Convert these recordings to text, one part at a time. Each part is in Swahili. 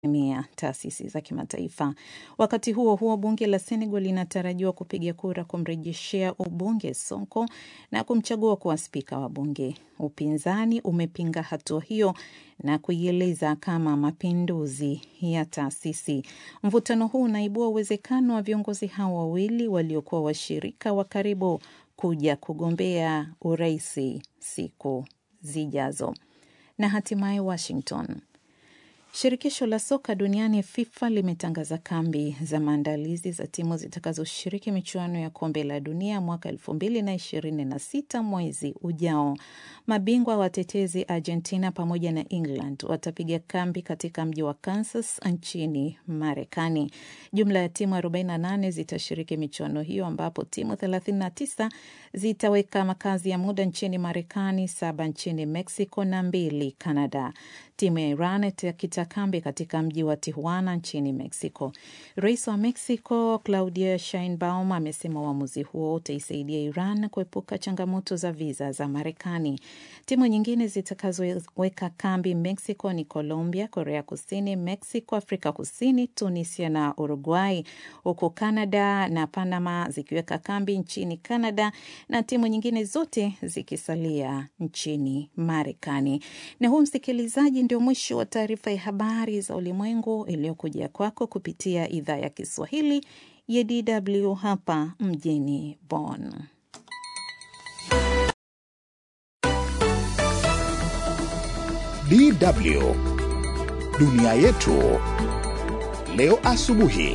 mia taasisi za kimataifa. Wakati huo huo, bunge la Senegal linatarajiwa kupiga kura kumrejeshea ubunge Sonko na kumchagua kuwa spika wa bunge. Upinzani umepinga hatua hiyo na kuieleza kama mapinduzi ya taasisi. Mvutano huu unaibua uwezekano wa viongozi hao wawili waliokuwa washirika wa karibu kuja kugombea uraisi siku zijazo. Na hatimaye Washington. Shirikisho la soka duniani FIFA limetangaza kambi za maandalizi za timu zitakazoshiriki michuano ya kombe la dunia mwaka elfu mbili na ishirini na sita mwezi ujao. Mabingwa watetezi Argentina pamoja na England watapiga kambi katika mji wa Kansas nchini Marekani. Jumla ya timu 48 zitashiriki michuano hiyo ambapo timu 39 zitaweka makazi ya muda nchini Marekani, saba nchini Mexico na mbili Canada. Timu ya Iran itakita kambi katika mji wa Tijuana nchini Mexico. Rais wa Mexico Claudia Sheinbaum amesema uamuzi huo utaisaidia Iran kuepuka changamoto za viza za Marekani. Timu nyingine zitakazoweka kambi Mexico ni Colombia, Korea Kusini, Mexico, Afrika Kusini, Tunisia na Uruguay, huku Canada na Panama zikiweka kambi nchini Canada na timu nyingine zote zikisalia nchini Marekani. Na huu msikilizaji, ndio mwisho wa taarifa ya habari za ulimwengu iliyokuja kwako kupitia idhaa ya Kiswahili ya DW hapa mjini Bonn. DW dunia yetu leo asubuhi.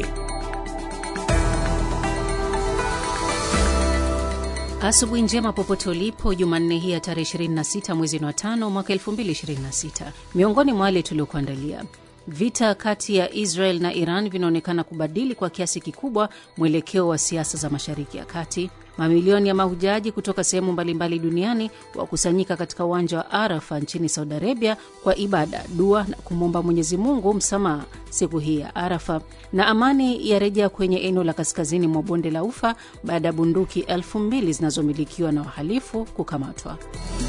Asubuhi njema popote ulipo, Jumanne hii ya tarehe 26 mwezi wa tano mwaka 2026. Miongoni mwa wale tuliokuandalia Vita kati ya Israel na Iran vinaonekana kubadili kwa kiasi kikubwa mwelekeo wa siasa za Mashariki ya Kati. Mamilioni ya mahujaji kutoka sehemu mbalimbali duniani wakusanyika katika uwanja wa Arafa nchini Saudi Arabia kwa ibada, dua na kumwomba Mwenyezi Mungu msamaha siku hii ya Arafa. Na amani yarejea kwenye eneo la kaskazini mwa bonde la Ufa baada ya bunduki elfu mbili zinazomilikiwa na wahalifu kukamatwa.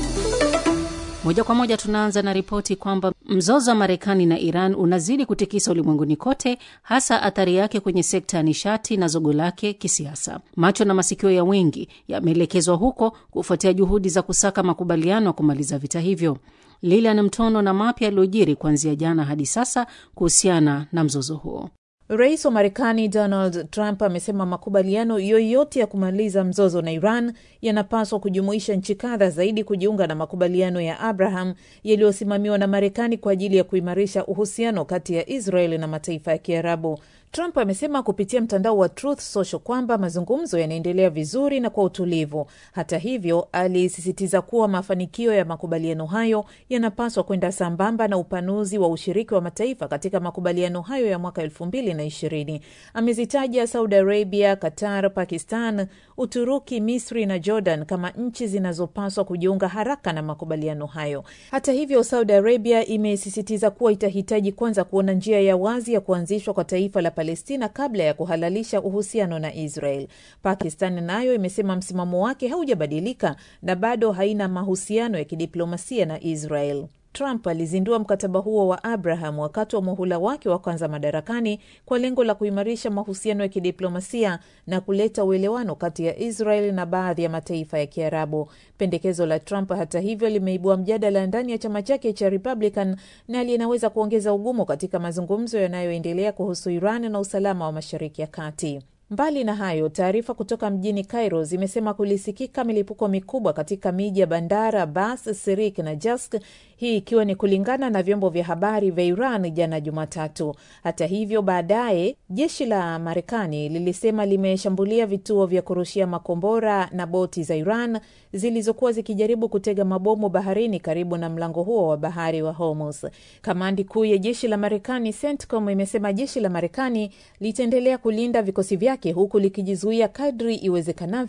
Moja kwa moja tunaanza na ripoti kwamba mzozo wa Marekani na Iran unazidi kutikisa ulimwenguni kote, hasa athari yake kwenye sekta ya nishati na zogo lake kisiasa. Macho na masikio ya wengi yameelekezwa huko kufuatia juhudi za kusaka makubaliano ya kumaliza vita hivyo. Lilian Mtono na mapya yaliyojiri kuanzia jana hadi sasa kuhusiana na mzozo huo. Rais wa Marekani Donald Trump amesema makubaliano yoyote ya kumaliza mzozo na Iran yanapaswa kujumuisha nchi kadha zaidi kujiunga na makubaliano ya Abraham yaliyosimamiwa na Marekani kwa ajili ya kuimarisha uhusiano kati ya Israel na mataifa ya Kiarabu. Trump amesema kupitia mtandao wa Truth Social kwamba mazungumzo yanaendelea vizuri na kwa utulivu. Hata hivyo, alisisitiza kuwa mafanikio ya makubaliano hayo yanapaswa kwenda sambamba na upanuzi wa ushiriki wa mataifa katika makubaliano hayo ya mwaka elfu mbili na ishirini. Amezitaja Saudi Arabia, Qatar, Pakistan, Uturuki, Misri na Jordan kama nchi zinazopaswa kujiunga haraka na makubaliano hayo. Hata hivyo, Saudi Arabia imesisitiza kuwa itahitaji kwanza kuona njia ya wazi ya kuanzishwa kwa taifa la Palestina kabla ya kuhalalisha uhusiano na Israel. Pakistan nayo imesema msimamo wake haujabadilika na bado haina mahusiano ya kidiplomasia na Israel. Trump alizindua mkataba huo wa Abraham wakati wa muhula wake wa kwanza madarakani kwa lengo la kuimarisha mahusiano ya kidiplomasia na kuleta uelewano kati ya Israel na baadhi ya mataifa ya Kiarabu. Pendekezo la Trump hata hivyo limeibua mjadala ndani ya chama chake cha Republican na linaweza kuongeza ugumu katika mazungumzo yanayoendelea kuhusu Iran na usalama wa Mashariki ya Kati. Mbali na hayo, taarifa kutoka mjini Cairo zimesema kulisikika milipuko mikubwa katika miji ya Bandar Abbas, Sirik na Jask, hii ikiwa ni kulingana na vyombo vya habari vya Iran jana Jumatatu. Hata hivyo, baadaye jeshi la Marekani lilisema limeshambulia vituo vya kurushia makombora na boti za Iran zilizokuwa zikijaribu kutega mabomu baharini karibu na mlango huo wa bahari wa Hormuz. Kamandi kuu ya jeshi la Marekani CENTCOM imesema jeshi la Marekani litaendelea kulinda vikosi vyake huku likijizuia kadri iwezekanavyo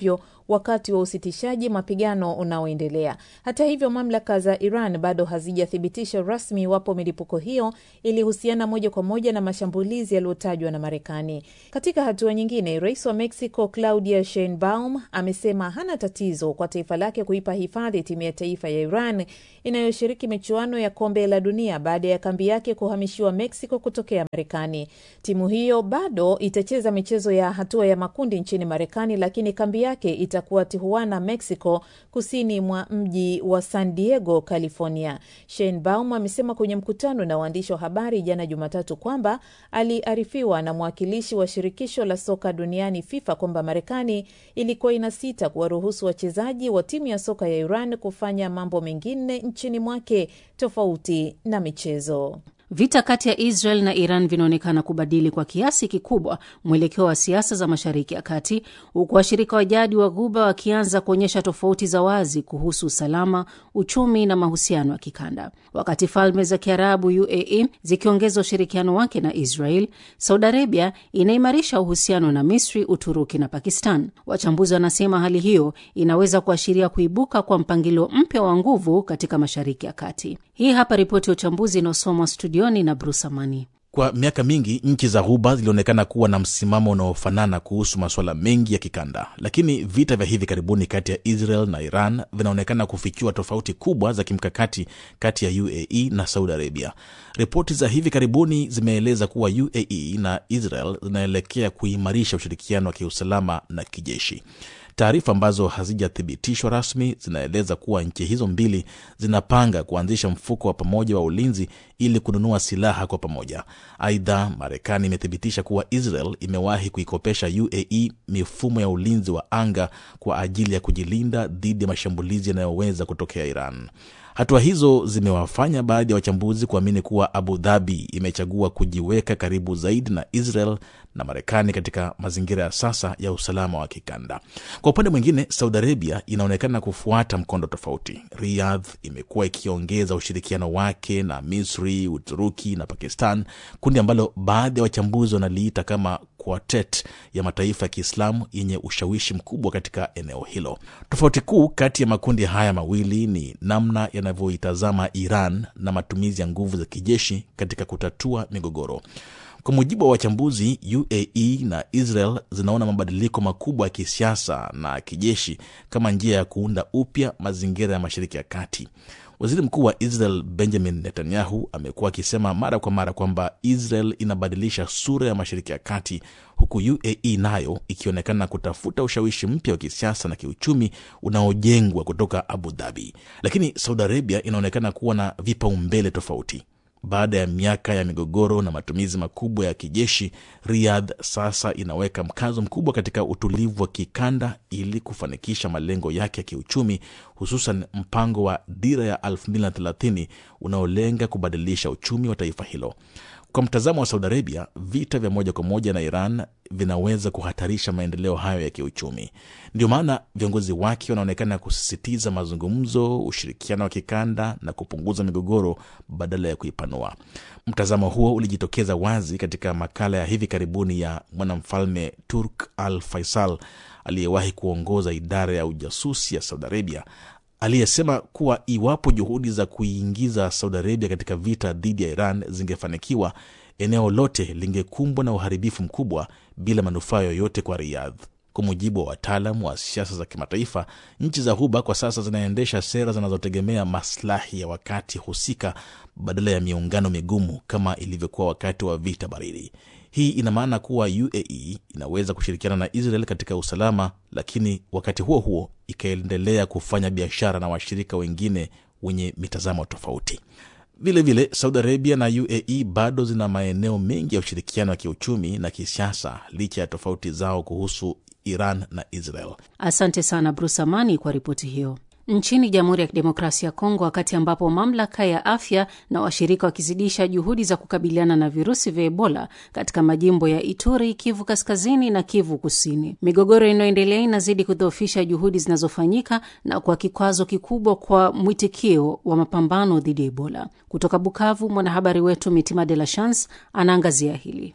wakati wa usitishaji mapigano unaoendelea. Hata hivyo, mamlaka za Iran bado hazijathibitisha rasmi iwapo milipuko hiyo ilihusiana moja kwa moja na mashambulizi yaliyotajwa na Marekani. Katika hatua nyingine, rais wa Mexico Claudia Sheinbaum amesema hana tatizo kwa taifa lake kuipa hifadhi timu ya taifa ya Iran inayoshiriki michuano ya kombe la dunia baada ya kambi yake kuhamishiwa Mexico kutokea Marekani. Timu hiyo bado itacheza michezo ya hatua ya makundi nchini Marekani, lakini kambi yake itakuwa Tijuana, Mexico, kusini mwa mji wa San Diego, California. Sheinbaum amesema kwenye mkutano na waandishi wa habari jana Jumatatu kwamba aliarifiwa na mwakilishi wa shirikisho la soka duniani FIFA kwamba Marekani ilikuwa inasita kuwaruhusu wachezaji wa timu ya soka ya Iran kufanya mambo mengine nchini mwake tofauti na michezo. Vita kati ya Israel na Iran vinaonekana kubadili kwa kiasi kikubwa mwelekeo wa siasa za Mashariki ya Kati, huku washirika wa jadi wa Ghuba wakianza kuonyesha tofauti za wazi kuhusu usalama, uchumi na mahusiano ya kikanda. Wakati falme za Kiarabu UAE zikiongeza ushirikiano wake na Israel, Saudi Arabia inaimarisha uhusiano na Misri, Uturuki na Pakistan. Wachambuzi wanasema hali hiyo inaweza kuashiria kuibuka kwa mpangilio mpya wa nguvu katika Mashariki ya Kati. Hii hapa ripoti ya uchambuzi inayosomwa studioni na Bruce Amani. Kwa miaka mingi nchi za Ghuba zilionekana kuwa na msimamo unaofanana kuhusu masuala mengi ya kikanda, lakini vita vya hivi karibuni kati ya Israel na Iran vinaonekana kufichua tofauti kubwa za kimkakati kati ya UAE na Saudi Arabia. Ripoti za hivi karibuni zimeeleza kuwa UAE na Israel zinaelekea kuimarisha ushirikiano wa kiusalama na kijeshi. Taarifa ambazo hazijathibitishwa rasmi zinaeleza kuwa nchi hizo mbili zinapanga kuanzisha mfuko wa pamoja wa ulinzi ili kununua silaha kwa pamoja. Aidha, Marekani imethibitisha kuwa Israel imewahi kuikopesha UAE mifumo ya ulinzi wa anga kwa ajili ya kujilinda dhidi ya mashambulizi yanayoweza kutokea Iran. Hatua hizo zimewafanya baadhi ya wachambuzi kuamini kuwa Abu Dhabi imechagua kujiweka karibu zaidi na Israel na Marekani katika mazingira ya sasa ya usalama wa kikanda. Kwa upande mwingine, Saudi Arabia inaonekana kufuata mkondo tofauti. Riyadh imekuwa ikiongeza ushirikiano wake na Misri, Uturuki na Pakistan, kundi ambalo baadhi ya wachambuzi wanaliita kama quartet ya mataifa ya Kiislamu yenye ushawishi mkubwa katika eneo hilo. Tofauti kuu kati ya makundi haya mawili ni namna yanavyoitazama Iran na matumizi ya nguvu za kijeshi katika kutatua migogoro. Kwa mujibu wa wachambuzi, UAE na Israel zinaona mabadiliko makubwa ya kisiasa na kijeshi kama njia ya kuunda upya mazingira ya Mashariki ya Kati. Waziri Mkuu wa Israel Benjamin Netanyahu amekuwa akisema mara kwa mara kwamba Israel inabadilisha sura ya Mashariki ya Kati, huku UAE nayo ikionekana kutafuta ushawishi mpya wa kisiasa na kiuchumi unaojengwa kutoka Abu Dhabi. Lakini Saudi Arabia inaonekana kuwa na vipaumbele tofauti. Baada ya miaka ya migogoro na matumizi makubwa ya kijeshi, Riyadh sasa inaweka mkazo mkubwa katika utulivu wa kikanda ili kufanikisha malengo yake ya kiuchumi, hususan mpango wa dira ya 2030 unaolenga kubadilisha uchumi wa taifa hilo. Kwa mtazamo wa Saudi Arabia, vita vya moja kwa moja na Iran vinaweza kuhatarisha maendeleo hayo ya kiuchumi. Ndio maana viongozi wake wanaonekana kusisitiza mazungumzo, ushirikiano wa kikanda na kupunguza migogoro badala ya kuipanua. Mtazamo huo ulijitokeza wazi katika makala ya hivi karibuni ya mwanamfalme Turk Al Faisal aliyewahi kuongoza idara ya ujasusi ya Saudi Arabia aliyesema kuwa iwapo juhudi za kuiingiza Saudi Arabia katika vita dhidi ya Iran zingefanikiwa, eneo lote lingekumbwa na uharibifu mkubwa bila manufaa yoyote kwa Riyadh. Kwa mujibu wa wataalam wa siasa za kimataifa, nchi za Ghuba kwa sasa zinaendesha sera zinazotegemea maslahi ya wakati husika badala ya miungano migumu kama ilivyokuwa wakati wa vita baridi. Hii ina maana kuwa UAE inaweza kushirikiana na Israel katika usalama, lakini wakati huo huo ikaendelea kufanya biashara na washirika wengine wenye mitazamo tofauti. Vilevile, Saudi Arabia na UAE bado zina maeneo mengi ya ushirikiano wa kiuchumi na kisiasa licha ya tofauti zao kuhusu Iran na Israel. Asante sana Bruce Amani kwa ripoti hiyo. Nchini Jamhuri ya Kidemokrasia ya Kongo, wakati ambapo mamlaka ya afya na washirika wakizidisha juhudi za kukabiliana na virusi vya Ebola katika majimbo ya Ituri, Kivu Kaskazini na Kivu Kusini, migogoro inayoendelea inazidi kudhoofisha juhudi zinazofanyika na kwa kikwazo kikubwa kwa mwitikio wa mapambano dhidi ya Ebola. Kutoka Bukavu, mwanahabari wetu Mitima De La Chance anaangazia hili.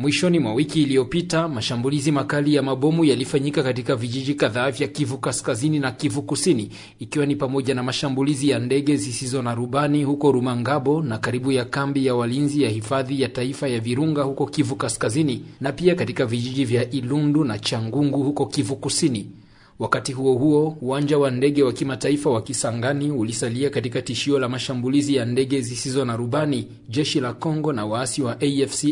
Mwishoni mwa wiki iliyopita, mashambulizi makali ya mabomu yalifanyika katika vijiji kadhaa vya Kivu Kaskazini na Kivu Kusini, ikiwa ni pamoja na mashambulizi ya ndege zisizo na rubani huko Rumangabo na karibu ya kambi ya walinzi ya hifadhi ya taifa ya Virunga huko Kivu Kaskazini, na pia katika vijiji vya Ilundu na Changungu huko Kivu Kusini. Wakati huo huo, uwanja wa ndege wa kimataifa wa Kisangani ulisalia katika tishio la mashambulizi ya ndege zisizo na rubani, jeshi la Kongo na waasi wa AFC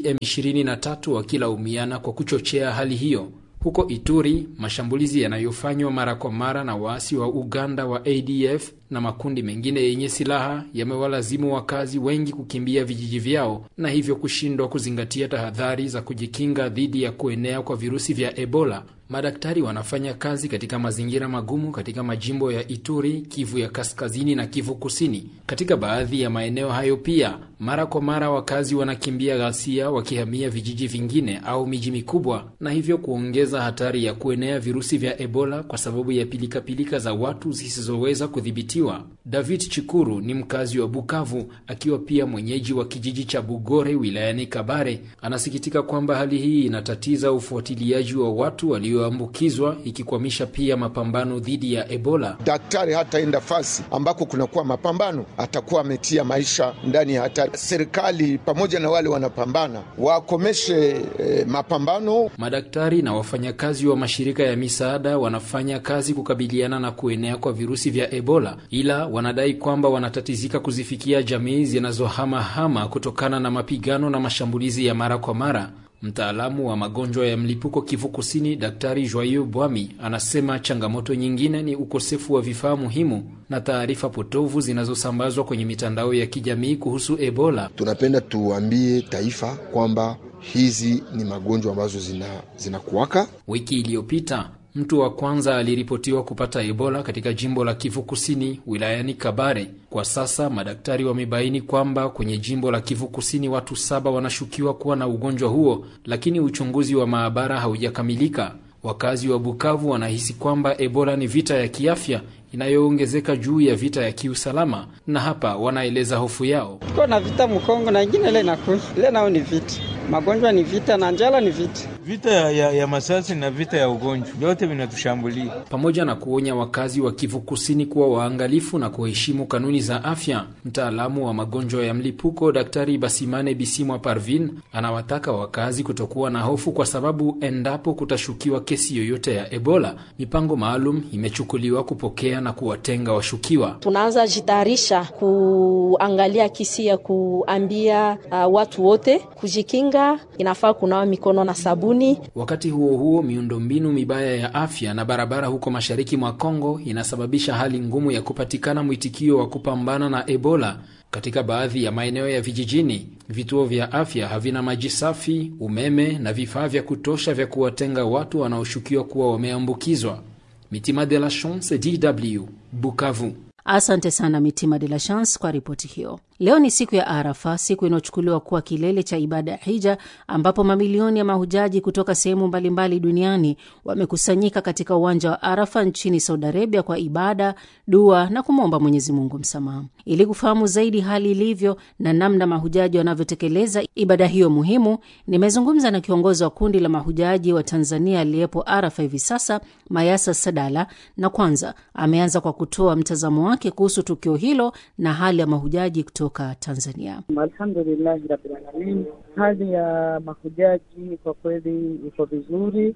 M23 wakilaumiana kwa kuchochea hali hiyo. Huko Ituri, mashambulizi yanayofanywa mara kwa mara na waasi wa Uganda wa ADF na makundi mengine yenye silaha yamewalazimu wakazi wengi kukimbia vijiji vyao na hivyo kushindwa kuzingatia tahadhari za kujikinga dhidi ya kuenea kwa virusi vya Ebola. Madaktari wanafanya kazi katika mazingira magumu katika majimbo ya Ituri, Kivu ya Kaskazini na Kivu Kusini. Katika baadhi ya maeneo hayo pia, mara kwa mara wakazi wanakimbia ghasia wakihamia vijiji vingine au miji mikubwa, na hivyo kuongeza hatari ya kuenea virusi vya Ebola kwa sababu ya pilikapilika za watu zisizoweza kudhibitiwa. David Chikuru ni mkazi wa Bukavu, akiwa pia mwenyeji wa kijiji cha Bugore wilayani Kabare. Anasikitika kwamba hali hii inatatiza ufuatiliaji wa watu walioambukizwa, ikikwamisha pia mapambano dhidi ya Ebola. Daktari hataenda fasi ambako kunakuwa mapambano, atakuwa ametia maisha ndani ya hatari. Serikali pamoja na wale wanapambana wakomeshe eh, mapambano. Madaktari na wafanyakazi wa mashirika ya misaada wanafanya kazi kukabiliana na kuenea kwa virusi vya Ebola, ila wanadai kwamba wanatatizika kuzifikia jamii zinazohamahama kutokana na mapigano na mashambulizi ya mara kwa mara. Mtaalamu wa magonjwa ya mlipuko Kivu Kusini, Daktari Joyeux Bwami anasema changamoto nyingine ni ukosefu wa vifaa muhimu na taarifa potovu zinazosambazwa kwenye mitandao ya kijamii kuhusu Ebola. Tunapenda tuambie taifa kwamba hizi ni magonjwa ambazo zinakuwaka. Zina wiki iliyopita mtu wa kwanza aliripotiwa kupata Ebola katika jimbo la Kivu Kusini wilayani Kabare. Kwa sasa madaktari wamebaini kwamba kwenye jimbo la Kivu Kusini watu saba wanashukiwa kuwa na ugonjwa huo, lakini uchunguzi wa maabara haujakamilika. Wakazi wa Bukavu wanahisi kwamba Ebola ni vita ya kiafya inayoongezeka juu ya vita ya kiusalama, na hapa wanaeleza hofu yao. Tuko na vita Mkongo na ingine ile inakuja ile, nao ni vita, magonjwa ni vita na njala ni vita, vita ya, ya masasi na vita ya ugonjwa, vyote vinatushambulia. Pamoja na kuonya wakazi wa Kivu Kusini kuwa waangalifu na kuheshimu kanuni za afya, mtaalamu wa magonjwa ya mlipuko Daktari Basimane Bisimwa Parvin anawataka wakazi kutokuwa na hofu, kwa sababu endapo kutashukiwa kesi yoyote ya Ebola, mipango maalum imechukuliwa kupokea na kuwatenga washukiwa. Tunaanza jitayarisha kuangalia kisi ya kuambia uh, watu wote kujikinga, inafaa kunawa mikono na sabuni. Wakati huo huo, miundombinu mibaya ya afya na barabara huko mashariki mwa Kongo inasababisha hali ngumu ya kupatikana mwitikio wa kupambana na Ebola. Katika baadhi ya maeneo ya vijijini, vituo vya afya havina maji safi, umeme na vifaa vya kutosha vya kuwatenga watu wanaoshukiwa kuwa wameambukizwa. Mitima de la Chance, DW, Bukavu. Asante sana Mitima de la Chance kwa ripoti hiyo. Leo ni siku ya Arafa, siku inayochukuliwa kuwa kilele cha ibada ya hija, ambapo mamilioni ya mahujaji kutoka sehemu mbalimbali duniani wamekusanyika katika uwanja wa Arafa nchini Saudi Arabia kwa ibada, dua na kumwomba Mwenyezi Mungu msamaha. Ili kufahamu zaidi hali ilivyo na namna mahujaji wanavyotekeleza ibada hiyo muhimu, nimezungumza na kiongozi wa kundi la mahujaji wa Tanzania aliyepo Arafa hivi sasa, Mayasa Sadala, na kwanza ameanza kwa kutoa mtazamo wake kuhusu tukio hilo na hali ya mahujaji kutoka Tanzania. Alhamdulillahi rabbil alamin, hali ya mahujaji kwa kweli iko vizuri.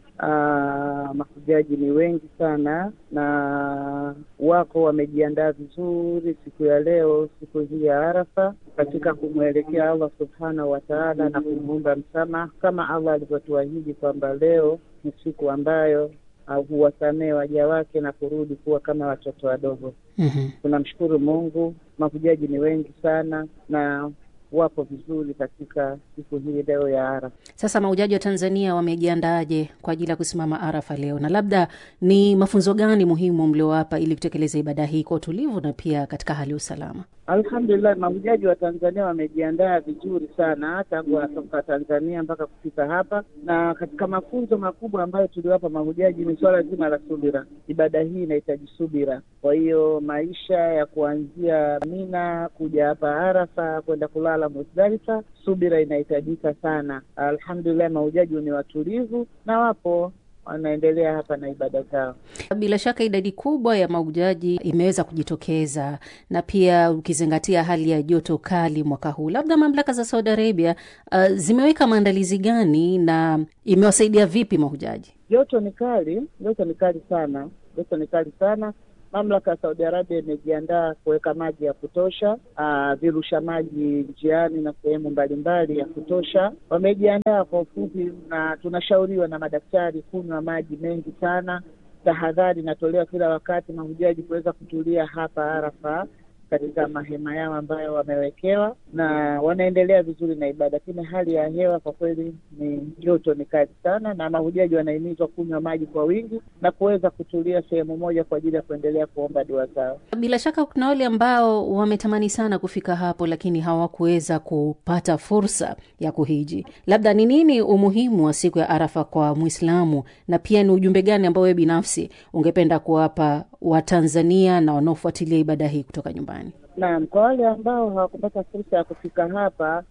Mahujaji ni wengi sana na wako wamejiandaa vizuri siku ya leo, siku hii ya Arafa, katika kumwelekea Allah subhanahu wa taala na kumwomba msamaha, kama Allah alivyotuahidi kwamba leo ni siku ambayo huwasamehe waja wake na kurudi kuwa kama watoto wadogo. mm-hmm. Tunamshukuru Mungu, mahujaji ni wengi sana na wapo vizuri katika siku hii leo ya Arafa. Sasa mahujaji wa Tanzania wamejiandaaje kwa ajili ya kusimama Arafa leo, na labda ni mafunzo gani muhimu mliowapa ili kutekeleza ibada hii kwa utulivu na pia katika hali ya usalama? Alhamdulillah, mahujaji wa Tanzania wamejiandaa vizuri sana tangu wanatoka Tanzania mpaka kufika hapa, na katika mafunzo makubwa ambayo tuliwapa mahujaji ni swala zima la subira. Ibada hii inahitaji subira. Kwa hiyo maisha ya kuanzia Mina kuja hapa Arafa kwenda kulala swala Musdalifa, subira inahitajika sana. Alhamdulillah, mahujaji ni watulivu na wapo wanaendelea hapa na ibada zao. Bila shaka idadi kubwa ya mahujaji imeweza kujitokeza, na pia ukizingatia hali ya joto kali mwaka huu, labda mamlaka za Saudi Arabia uh, zimeweka maandalizi gani na imewasaidia vipi mahujaji? Joto ni kali, joto ni kali sana, joto ni kali sana. Mamlaka ya Saudi Arabia imejiandaa kuweka maji ya kutosha, uh, virusha maji njiani na sehemu mbalimbali ya kutosha. Wamejiandaa kwa ufupi, na tunashauriwa na madaktari kunywa maji mengi sana. Tahadhari inatolewa kila wakati mahujaji kuweza kutulia hapa Arafa katika mahema yao ambayo wamewekewa, na wanaendelea vizuri na ibada, lakini hali ya hewa kwa kweli ni joto ni kali sana, na mahujaji wanahimizwa kunywa maji kwa wingi na kuweza kutulia sehemu moja kwa ajili ya kuendelea kuomba dua zao. Bila shaka kuna wale ambao wametamani sana kufika hapo, lakini hawakuweza kupata fursa ya kuhiji. Labda ni nini umuhimu wa siku ya Arafa kwa Mwislamu, na pia ni ujumbe gani ambao wewe binafsi ungependa kuwapa Watanzania na wanaofuatilia ibada hii kutoka nyumbani? Naam, kwa wale ambao hawakupata fursa ya kufika hapa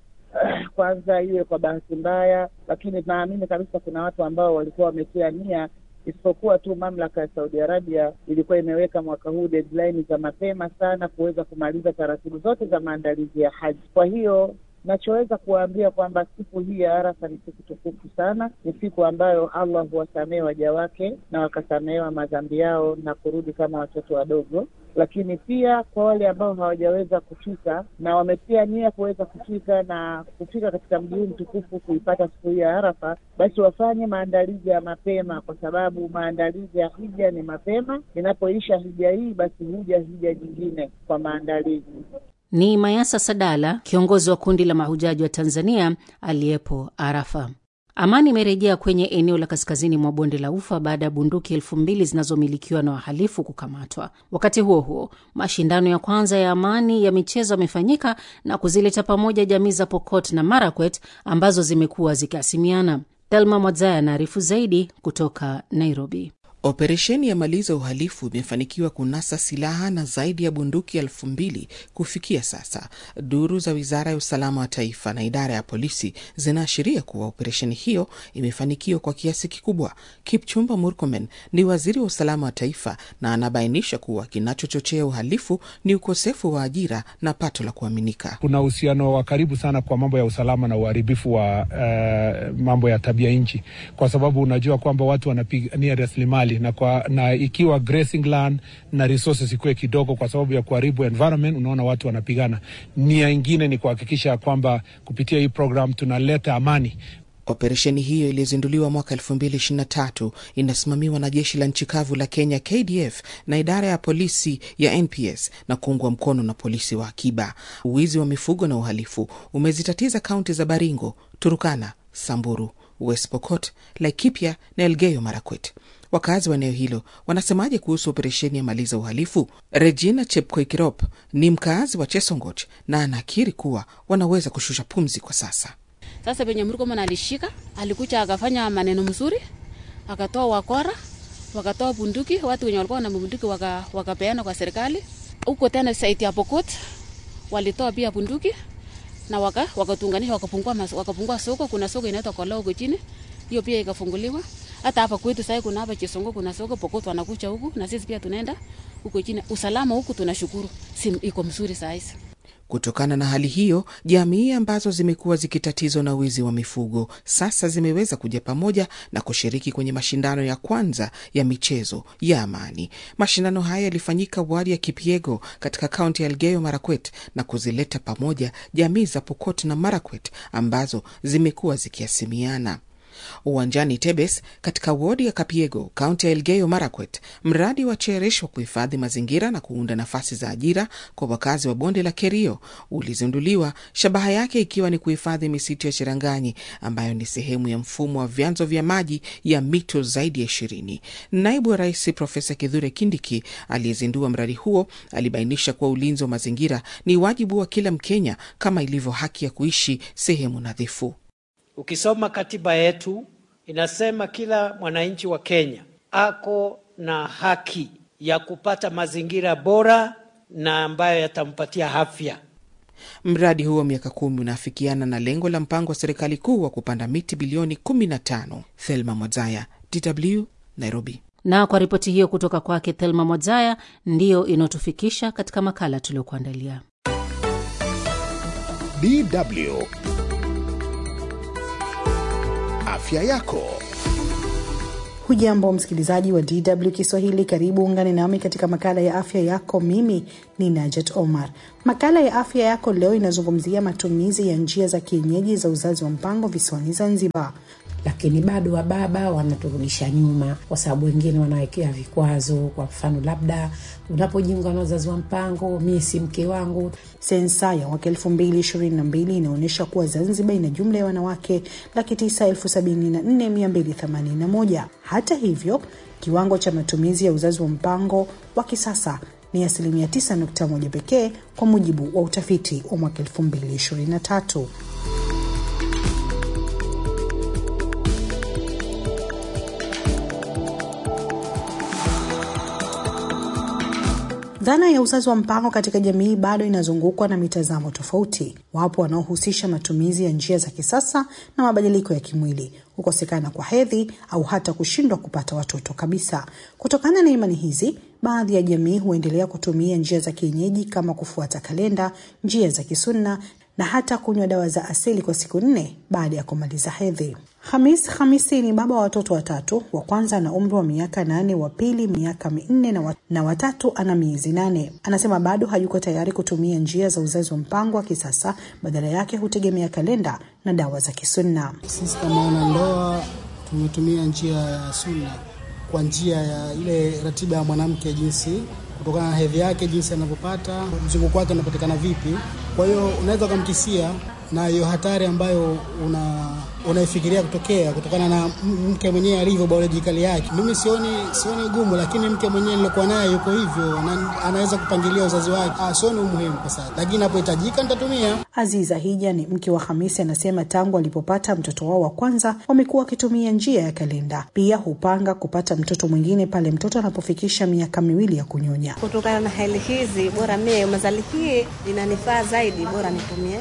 kwanza iwe kwa bahati mbaya, lakini naamini kabisa kuna watu ambao walikuwa wametia nia, isipokuwa tu mamlaka ya Saudi Arabia ilikuwa imeweka mwaka huu deadline za mapema sana kuweza kumaliza taratibu zote za maandalizi ya haji. Kwa hiyo nachoweza kuwaambia kwamba siku hii ya Arafa ni siku tukufu sana, ni siku ambayo Allah huwasamehe waja wake na wakasamehewa madhambi yao na kurudi kama watoto wadogo. Lakini pia kwa wale ambao hawajaweza kufika na wametia nia kuweza kufika na kufika katika mji huu mtukufu kuipata siku hii ya Arafa, basi wafanye maandalizi ya mapema, kwa sababu maandalizi ya hija ni mapema. Inapoisha hija hii, basi huja hija nyingine kwa maandalizi. Ni Mayasa Sadala, kiongozi wa kundi la mahujaji wa Tanzania aliyepo Arafa. Amani imerejea kwenye eneo la kaskazini mwa bonde la Ufa baada ya bunduki elfu mbili zinazomilikiwa na wahalifu kukamatwa. Wakati huo huo, mashindano ya kwanza ya amani ya michezo yamefanyika na kuzileta pamoja jamii za Pokot na Marakwet ambazo zimekuwa zikiasimiana. Thelma Mwadzaya anaarifu zaidi kutoka Nairobi. Operesheni ya maliza uhalifu imefanikiwa kunasa silaha na zaidi ya bunduki elfu mbili kufikia sasa. Duru za wizara ya usalama wa taifa na idara ya polisi zinaashiria kuwa operesheni hiyo imefanikiwa kwa kiasi kikubwa. Kipchumba Murkomen ni waziri wa usalama wa taifa na anabainisha kuwa kinachochochea uhalifu ni ukosefu wa ajira na pato la kuaminika. Kuna uhusiano wa karibu sana kwa mambo ya usalama na uharibifu wa uh, mambo ya tabia nchi, kwa sababu unajua kwamba watu wanapigania rasilimali na, kwa, na ikiwa grazing land na resources ikuwe kidogo kwa sababu ya kuharibu environment, unaona watu wanapigana. Nia ingine ni kuhakikisha kwamba kupitia hii program tunaleta amani. Operesheni hiyo iliyozinduliwa mwaka 2023 inasimamiwa na jeshi la nchi kavu la Kenya KDF na idara ya polisi ya NPS na kuungwa mkono na polisi wa akiba. Uwizi wa mifugo na uhalifu umezitatiza kaunti za Baringo, Turukana, Samburu, West Pokot, Laikipia na Elgeyo Marakwet. Wakazi wa eneo hilo wanasemaje kuhusu operesheni ya maliza uhalifu? Regina Chepkoikirop ni mkaazi wa Chesongoch na anakiri kuwa wanaweza kushusha pumzi kwa sasa. Sasa venye Murkomen alishika, alikuja akafanya maneno mzuri, akatoa wakora, wakatoa bunduki, watu wenye walikuwa na bunduki waka, wakapeana kwa serikali. Huko tena saiti ya Pokot walitoa pia bunduki na waka wakatunganisha wakapungua wakapungua soko. Kuna soko inaitwa Koloo huko chini, hiyo pia ikafunguliwa. Hata hapa kwetu sasa kuna hapa Chisongo kuna soko Pokot wanakucha huku na sisi pia tunaenda huko chini. Usalama huku tunashukuru, si iko mzuri saa hizi. Kutokana na hali hiyo, jamii ambazo zimekuwa zikitatizwa na wizi wa mifugo sasa zimeweza kuja pamoja na kushiriki kwenye mashindano ya kwanza ya michezo ya amani. Mashindano haya yalifanyika wadi ya Kipiego katika kaunti ya Elgeyo Marakwet na kuzileta pamoja jamii za Pokot na Marakwet ambazo zimekuwa zikiasimiana. Uwanjani Tebes katika wodi ya Kapiego, kaunti ya Elgeyo Marakwet, mradi wa Cherish wa kuhifadhi mazingira na kuunda nafasi za ajira kwa wakazi wa bonde la Kerio ulizinduliwa, shabaha yake ikiwa ni kuhifadhi misitu ya Cheranganyi ambayo ni sehemu ya mfumo wa vyanzo vya maji ya mito zaidi ya ishirini. Naibu wa Rais Profesa Kithure Kindiki aliyezindua mradi huo alibainisha kuwa ulinzi wa mazingira ni wajibu wa kila Mkenya kama ilivyo haki ya kuishi sehemu nadhifu. Ukisoma katiba yetu inasema kila mwananchi wa Kenya ako na haki ya kupata mazingira bora na ambayo yatampatia afya. Mradi huo wa miaka kumi unaafikiana na lengo la mpango wa serikali kuu wa kupanda miti bilioni 15. Thelma Mwazaya, DW, Nairobi. Na kwa ripoti hiyo kutoka kwake Thelma Mwazaya, ndiyo inayotufikisha katika makala tuliokuandalia. DW afya yako. Hujambo msikilizaji wa DW Kiswahili, karibu ungane nami katika makala ya afya yako. Mimi ni Najat Omar. Makala ya afya yako leo inazungumzia matumizi ya njia za kienyeji za uzazi wa mpango visiwani Zanzibar. lakini bado wababa wanaturudisha nyuma, kwa sababu wengine wanawekea vikwazo. Kwa mfano, labda unapojiunga na uzazi wa mpango, mie si mke wangu. Sensa ya mwaka elfu mbili ishirini na mbili inaonyesha kuwa Zanzibar ina jumla ya wanawake laki tisa elfu sabini na nne mia mbili themanini na moja. Hata hivyo, kiwango cha matumizi ya uzazi wa mpango wa kisasa ni asilimia 9.1 pekee kwa mujibu wa utafiti wa mwaka 2023. Dhana ya uzazi wa mpango katika jamii bado inazungukwa na mitazamo tofauti. Wapo wanaohusisha matumizi ya njia za kisasa na mabadiliko ya kimwili, kukosekana kwa hedhi au hata kushindwa kupata watoto kabisa. Kutokana na imani hizi, baadhi ya jamii huendelea kutumia njia za kienyeji kama kufuata kalenda, njia za kisunna na hata kunywa dawa za asili kwa siku nne baada ya kumaliza hedhi. Hamis Hamisi ni baba wa watoto watatu. Wa kwanza ana umri wa miaka nane, wa pili miaka minne na, wa, na watatu ana miezi nane. Anasema bado hayuko tayari kutumia njia za uzazi wa mpango wa kisasa, badala yake hutegemea kalenda na dawa za kisunna. Sisi kama wanandoa tumetumia njia ya sunna kwa njia ya ile ratiba ya mwanamke, jinsi kutokana na hedhi yake, jinsi anavyopata mzunguko wake unapatikana vipi. Kwa hiyo unaweza ukamkisia na hiyo hatari ambayo una unaifikiria kutokea kutokana na mke mwenyewe alivyo biolojikali yake. Mimi sioni sioni gumu, lakini mke mwenyewe nilikuwa naye yuko hivyo na anaweza kupangilia uzazi wake. Ah, sioni umuhimu kwa sasa, lakini inapohitajika nitatumia. Aziza Hija ni mke wa Hamisi, anasema tangu alipopata mtoto wao wa kwanza wamekuwa wakitumia njia ya kalenda. Pia hupanga kupata mtoto mwingine pale mtoto anapofikisha miaka miwili ya kunyonya. Kutokana na hali hizi, bora mie mazali hii inanifaa zaidi, bora nitumie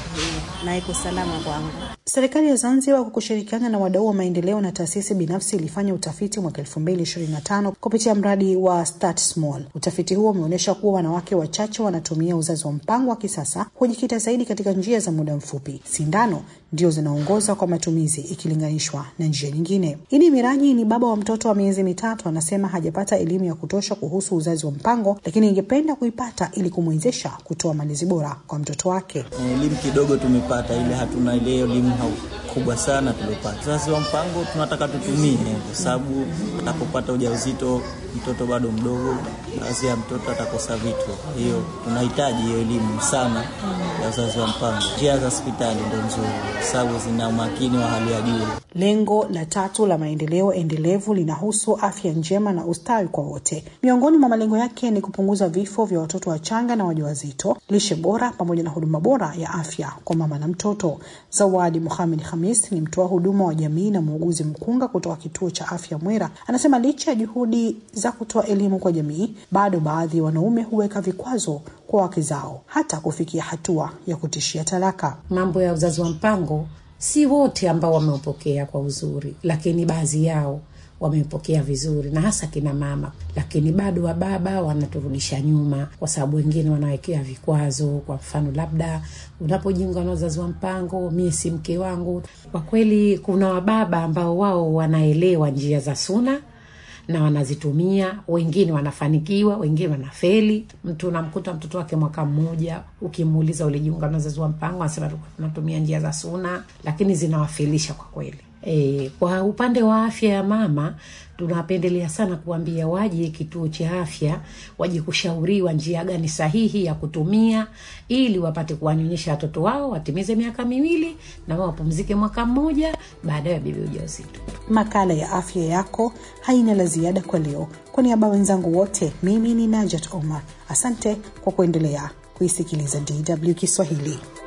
na iko salama kwangu. Serikali ya Zanzibar kwa kushirikiana na wadau wa maendeleo na taasisi binafsi ilifanya utafiti mwaka 2025 kupitia mradi wa Start Small. Utafiti huo umeonyesha kuwa wanawake wachache wanatumia uzazi wa mpango wa kisasa, hujikita zaidi katika njia za muda mfupi. Sindano ndio zinaongoza kwa matumizi ikilinganishwa na njia nyingine. Idi Miraji ni baba wa mtoto wa miezi mitatu, anasema hajapata elimu ya kutosha kuhusu uzazi wa mpango, lakini ingependa kuipata ili kumwezesha kutoa malezi bora kwa mtoto wake. Elimu kidogo tumepata, ile hatuna ile elimu kubwa sana tuliopata. Uzazi wa mpango tunataka tutumie, kwa sababu atakapopata ujauzito mtoto bado mdogo, baadhi ya mtoto atakosa vitu. Kwa hiyo tunahitaji hiyo elimu sana ya uzazi wa mpango. Njia za hospitali ndo nzuri, kwa sababu zina umakini wa hali ya juu. Lengo la tatu la maendeleo endelevu linahusu afya njema na ustawi kwa wote. Miongoni mwa malengo yake ni kupunguza vifo vya watoto wachanga na wajawazito, lishe bora, pamoja na huduma bora ya afya kwa mama na mtoto. Zawadi Muhamed Hamis ni mtoa huduma wa jamii na muuguzi mkunga kutoka kituo cha afya Mwera, anasema licha ya juhudi za kutoa elimu kwa jamii, bado baadhi ya wanaume huweka vikwazo kwa wake zao, hata kufikia hatua ya kutishia talaka. Mambo ya uzazi wa mpango si wote ambao wameupokea kwa uzuri, lakini baadhi yao wamepokea vizuri na hasa kina mama, lakini bado wababa wanaturudisha nyuma, kwa sababu wengine wanawekea vikwazo. Kwa mfano, labda unapojiunga na uzazi wa mpango, mie si mke wangu. Kwa kweli, kuna wababa ambao wao wanaelewa njia za suna na wanazitumia. Wengine wanafanikiwa, wengine wanafeli. Mtu unamkuta mtoto wake mwaka mmoja, ukimuuliza ulijiunga na uzazi wa mpango, anasema tunatumia njia za suna, lakini zinawafelisha kwa kweli. E, kwa upande wa afya ya mama tunapendelea sana kuambia waje kituo cha afya, waje kushauriwa njia gani sahihi ya kutumia ili wapate kuwanyonyesha watoto wao watimize miaka miwili na wao wapumzike mwaka mmoja baadaye wabebe ujauzito. Makala ya afya yako haina la ziada kwa leo. Kwa niaba wenzangu wote, mimi ni Najat Omar, asante kwa kuendelea kuisikiliza DW Kiswahili.